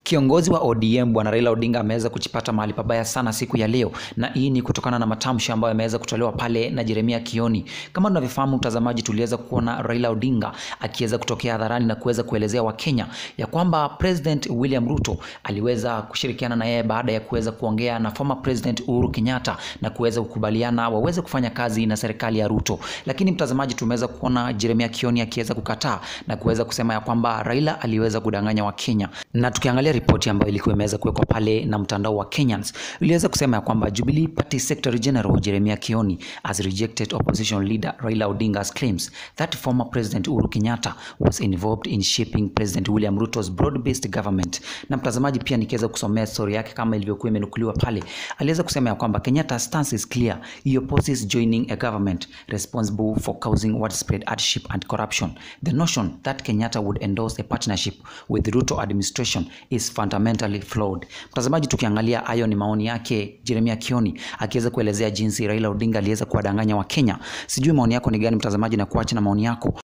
Kiongozi wa ODM Bwana Raila Odinga ameweza kujipata mahali pabaya sana siku ya leo, na hii ni kutokana na matamshi ambayo yameweza kutolewa pale na Jeremia Kioni. Kama tunavyofahamu mtazamaji, tuliweza kuona Raila Odinga akiweza kutokea hadharani na kuweza kuelezea Wakenya ya kwamba President William Ruto aliweza kushirikiana na yeye baada ya kuweza kuongea na former President Uhuru Kenyatta na kuweza kukubaliana waweze kufanya kazi na serikali ya Ruto. Lakini mtazamaji, tumeweza kuona Jeremia Kioni akiweza kukataa na kuweza kusema ya kwamba Raila aliweza kudanganya Wakenya, na tukiangalia ripoti ambayo ilikuwa imeweza kuwekwa pale na mtandao wa Kenyans iliweza kusema ya kwamba Jubilee Party Secretary General Jeremia Kioni has rejected opposition leader Raila Odinga's claims that former President Uhuru Kenyatta was involved in shaping President William Ruto's broad-based government. Na mtazamaji, pia nikiweza kusomea story yake kama ilivyokuwa imenukuliwa pale, aliweza kusema ya kwamba Kenyatta's stance is clear, he opposes joining a government responsible for causing widespread hardship and corruption. The notion that Kenyatta would endorse a partnership with Ruto administration is fundamentally flawed. Mtazamaji, tukiangalia hayo ni maoni yake Jeremia Kioni akiweza kuelezea jinsi Raila Odinga aliweza kuwadanganya Wakenya. Sijui maoni yako ni gani mtazamaji, na kuacha na maoni yako